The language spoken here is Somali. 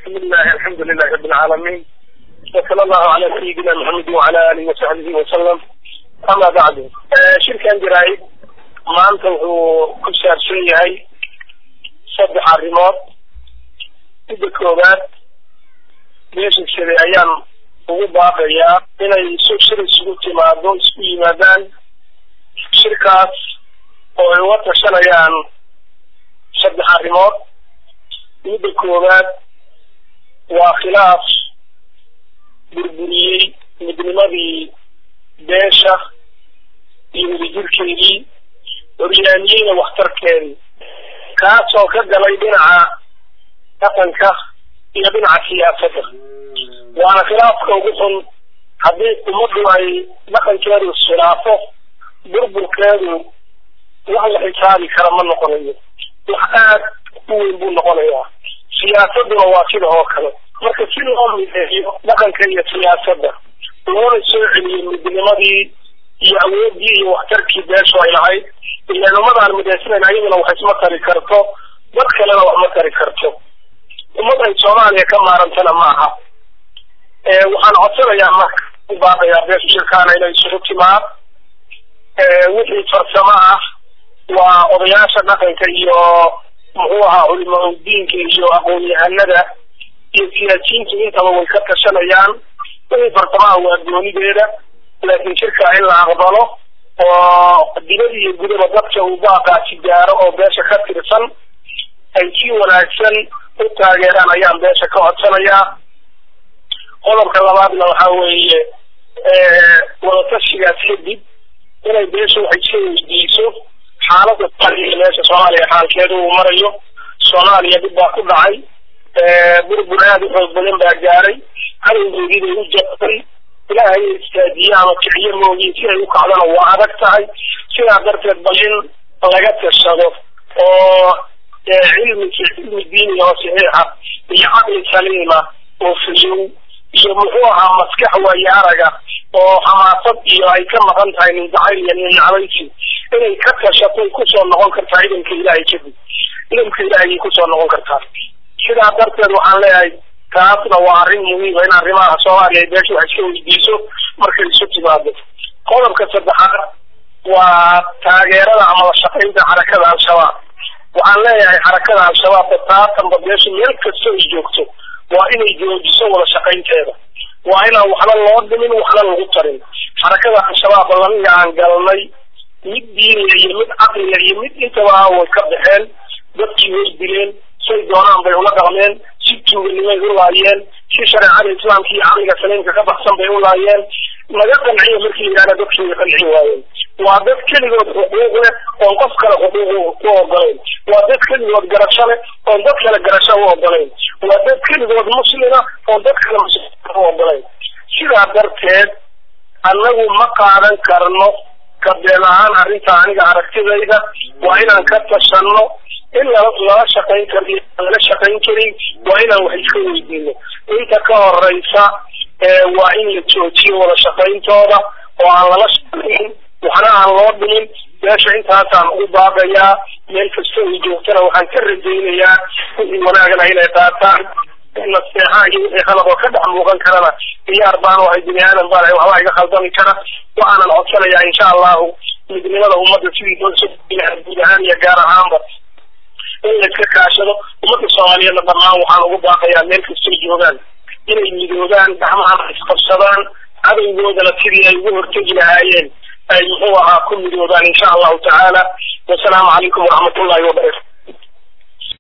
بسم الله الحمد لله رب العالمين وصلى الله على سيدنا محمد وعلى اله وصحبه وسلم اما بعد shirkan jaraa'id maanta wuxuu ku saabsan yahay saddex arrimood midda koowaad meesha shalay ayaan ugu baaqayaa inay su shir isugu timaado isku yimaadaan shirkaas oo ay uga tashanayaan saddex arrimood midda koowaad waa khilaaf burburiyey midnimadii beesha iyo wadajirkeedii horyaamiyeyna waxtarkeedii kaasoo ka galay dhinaca dhaqanka iyo dhinaca siyaasadda waana khilaafka ugu xun haddii ummaddu ay dhaqankeedu iskhilaafo burburkeedu wax la xisaabi kara ma noqonayo wax aad u weyn buu noqonayaa siyaasadduna waa sida oo kale marka si loo mideeyo dhaqanka iyo siyaasadda loona soo celiyo midnimadii iyo awoodii iyo waxtarkii beeshu ay lahayd ilaan ummadaan midaysanayn ayaduna wax isma tari karto dad kalena wax ma tari karto ummad ay soomaaliya ka maarantana maaha waxaan codsanayaa marka u baaqayaa beesha shirkaana inay isugu timaad wixii farsamo ah waa odayaasha dhaqanka iyo muxuu ahaa culimaa diinka iyo aqoon-yahanada iyo siyaasiyiintu intaba way ka tashanayaan wixii farsamaha waa goonideeda laakiin shirkaa in la aqbalo oo dibad iyo gudaba dadka uu baaqaasi gaaro oo beesha ka tirsan ay si wanaagsan u taageeraan ayaan beesha ka codsanayaa qodobka labaadna waxaa weeye wadatashigaas kadib inay beesha wax iska weydiiso xaalada soomaaliya meesha soomaaliya xaalkeedu uu marayo soomaaliya dib baa ku dhacay burbur aada u xoog badan baa gaaray cadowgeedii bay u jabtay ilaahay istaajiye ama kiciyo moogiin si ay u kacdana waa adag tahay sidaa darteed bal in laga tashado oo cilmi cilmi diiniga oo saxiixa iyo caqli saliima oo fiyow iyo muxuu ahaa maskax waayo araga oo xamaasad iyo ay ka maqan tahay nin jacayl iyo nin nacbaysi inay ka tashatay kusoo noqon kartaa ciidanka ilaahay kadib ciidanka ilaahay kusoo noqon kartaa sidaa darteed waxaan leeyahay taasna waa arrin muhiima in arrimaha soomaaliya ay beesha wax iska weydiiso markay isu timaado qodobka saddexaad waa taageerada ama la shaqaynta xarakada al-shabaab waxaan leeyahay xarakada al-shabaab bataatanba beesha meel kasta ay joogto waa inay joojiso wada shaqaynteeda waa inaan waxba loo dhimin waxna lagu tarin xarakada al-shabaab lamiga aan galnay mid diiniya iyo mid caqliga iyo mid intaba way ka baxeen dadkii way dileen say doonaan bay ula dhaqmeen si tuuganimay u laayeen si shareecada islaamka iyo caqliga saliimka ka baxsan bay u laayeen laga qanciyo markii la yidhahda dadkii way qancin waayeen waa dad keligood xuquuq leh oon qof kale xuquuq u ogolayn waa dad keligood garasho leh oon dad kale garasho u ogolayn waa dad keligood muslima oon dad kale muslim u ogolayn sidaa darteed annagu ma qaadan karno kabeen ahaan arrinta aniga aragtidayda waa inaan ka tashanno in lala lala shaqayn kari lala shaqayn karin waa inaan wax iska weydiino inta ka horeysa waa in la joojiyo wada shaqayntooda oo aan lala shaqayn waxna aan loo dhimin meesha intaasaan ugu baaqayaa meel kasta ay joogtana waxaan ka rajaynayaa wixii wanaagana inay qaataan naseexaa iyo wixii qalab oo ka dhex muuqan karana diyaar baan ahay bini aadan baan ahay waxbaa iga khaldami kara waxaanan codsanayaa insha allahu midnimada ummadda sidii loo soo guud ahaan iyo gaar ahaanba in la iska kaashado ummadda soomaaliyeedna dhammaan waxaan ugu baaqayaa meel kastay joogaan inay midoobaan gacmahana isqabsadaan cadowgoodana sidii ay ugu hortegi lahaayeen ay muxuu ahaa ku midoobaan insha allahu tacaala wasalaamu calaykum waraxmatullahi wabarakatu